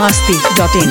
masti.in.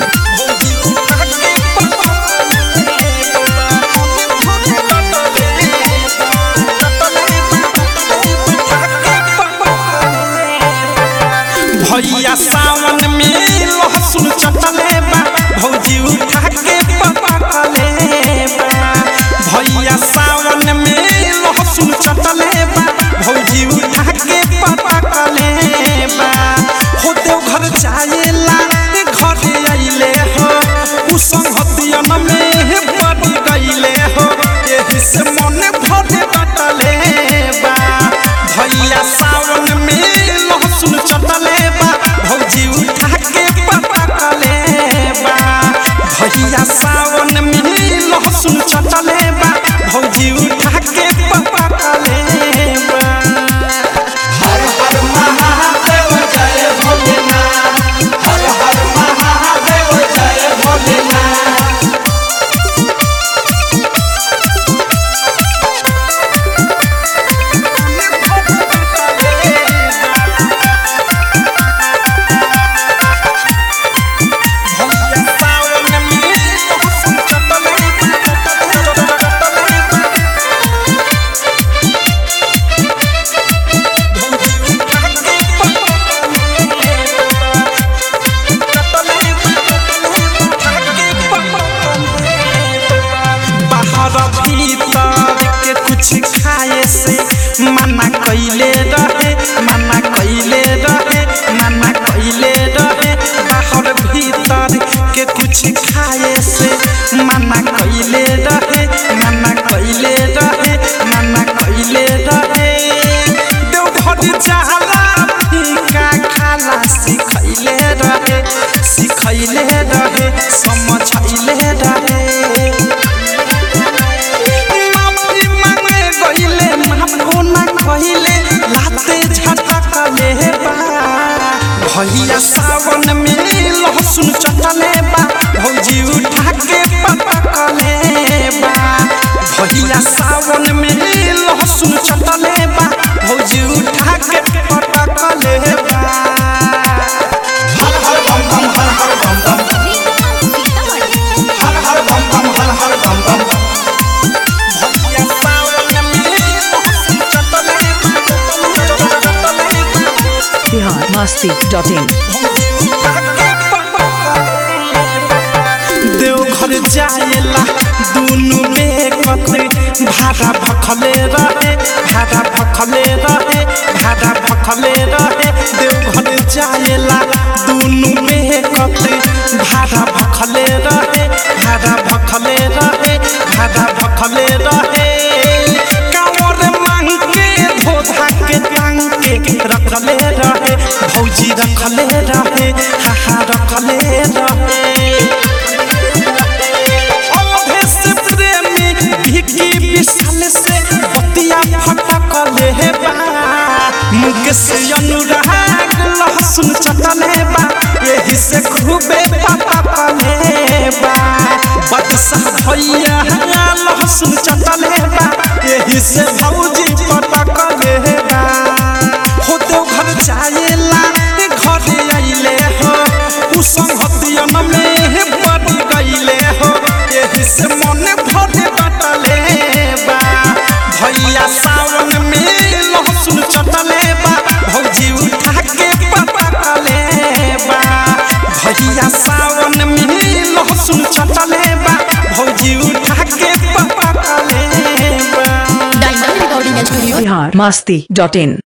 भैया सावन में लहसुन चटले बा भौजी उठा के पकड़ले बा भैया सावन में लहसुन चटले बा भौजी उठा के पकड़ले बा हो देव घर जाएला घर आइले हो उ संगतियन में पड़ गइले हो एही से मन भरे बटले बा भैया सावन में लहसुन चटले बा भौजी उठा के पकड़ले बा भैया सावन में लहसुन चटले बा भौजी उठा के पकड़ले बा हर हर महादेव जय भोलेनाथ हर हर महादेव जय भोलेनाथ बाहर भीतर के कुछ खाए से मना कैले रहे मना कैले रहे मना कैले रहे बाहर भीतर के कुछ खाए से मना कैले रहे मना कैले रहे मना कैले रहे देवघर जाला फीका खाला सिखैले रहे सिखैले रहे समझैले रहे माफी मांगे गइले माफो ना कहिले लाते झटकले बा भैया सावन में लहसुन चटले बा भौजी उठा के पटकले बा भैया सावन में लहसुन चटले बा भौजी उठा के पटकले बा हर हर बम बम हर हर बम बम हर हर बम बम हर हर बम बम भैया सावन में लहसुन चटले Bihar masti.in. देवघर जाएला दुनु बेकते भाड़ा भखले रहे भाड़ा भखले रहे भाड़ा भखले रहे देवघर जाएला दुनु बेकते भाड़ा भखले रहे भाड़ा भखले रहे भाड़ा भखले रहे कांवर मांग के धोधा के टांग के रखले रहे भौजी रखले रहे हाहा रखले रहे अवधेश प्रेमी भिकी विशाल से बतिया फटकले बा मुकेश अनुराग लहसुन चटले बा एही से खूबे पटकले बा बदशाह भैया लहसुन चटले बा एही से भौजी पटकले बा हो देव घर जाएला घर आइले हो उ संगतियन में पड़ गइले हो एही से मन भरे बटले बा भैया सावन में लहसुन चटले बा भौजी उठा के पटकले बा भैया सावन में लहसुन चटले बा भौजी उठा के पटकले बा Bihar masti.in.